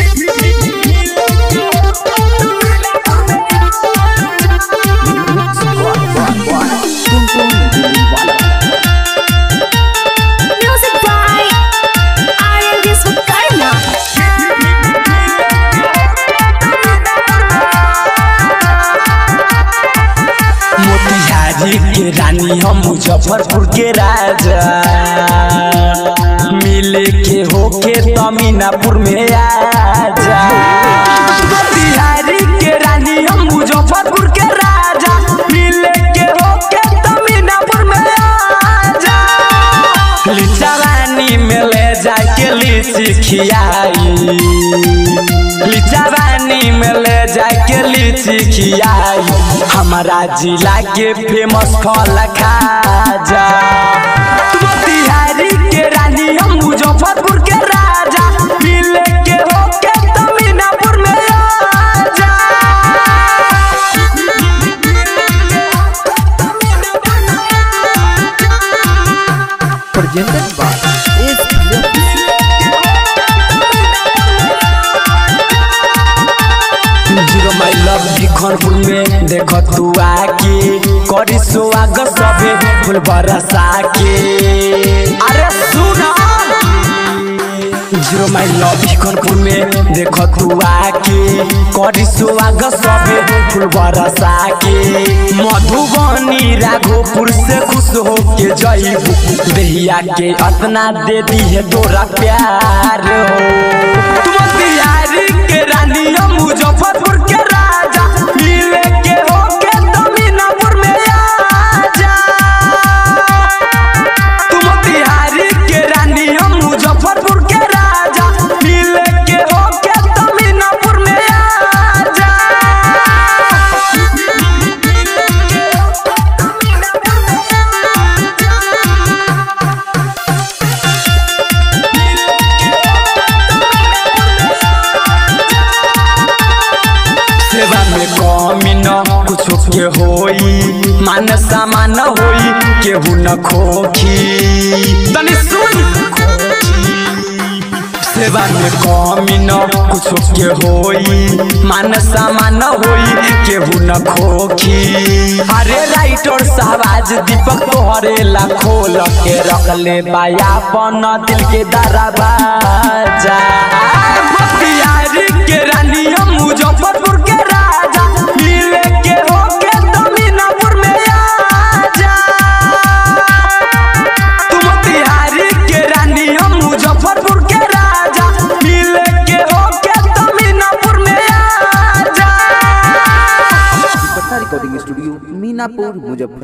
Music by R&B Sukarna. Motihari के रानी हम मुजफ्फरपुर के राजा मिले के होके तमीनापुर में आजा मोतिहारी के रानी हम मुजफ्फरपुर के राजा मिले के होके तमीनापुर में आजा लिचावानी में ले जाके लीची खियाई लिचावानी में ले जाके लीची खियाई हमारा जिला के फेमस फल खाजा मोतिहारी के रानी हम मुजफ्फरपुर के राजा मिले के होके तमीनापुर में आजा presented by Ace Films. Zero my love Khanpur में देख तू आके करी सुहाग सबे फूल बरसा के अरे सुन जीरो माई लव खनपुर में देख तू आके करी सुहाग सबे फूल बरसा के मधुबनी राघोपुर से खुश हो के जईबू देहिया के अतना दे दी है तोरा प्यार हो मोतिहारी के रानी हम मुजफ्फरपुर के राजा मिले के होके तमीनापुर में आजा तू मोतिहारी के रानी हम मुजफ्फरपुर के राजा मिले के होके तमीनापुर में आजा सेवा में कमी न कुछो के होई मान सामान होई केहू न खोखी तनी सुन सेवा में कमी न कुछो के होई मान सामान होई केहू न खोखी अरे राइटर साहबाज दीपक तोहरे ला खोल के रख ले बाया बन दिल के दरवाजा मोतिहारी के रानी हम मुजफ्फरपुर के राजा मिले के होके तमीनापुर में आजा तू मोतिहारी के रानी हम मुजफ्फरपुर के राजा मिले के होके तमीनापुर में आजा पटना रिकॉर्डिंग स्टूडियो मीनापुर मुजफ्फर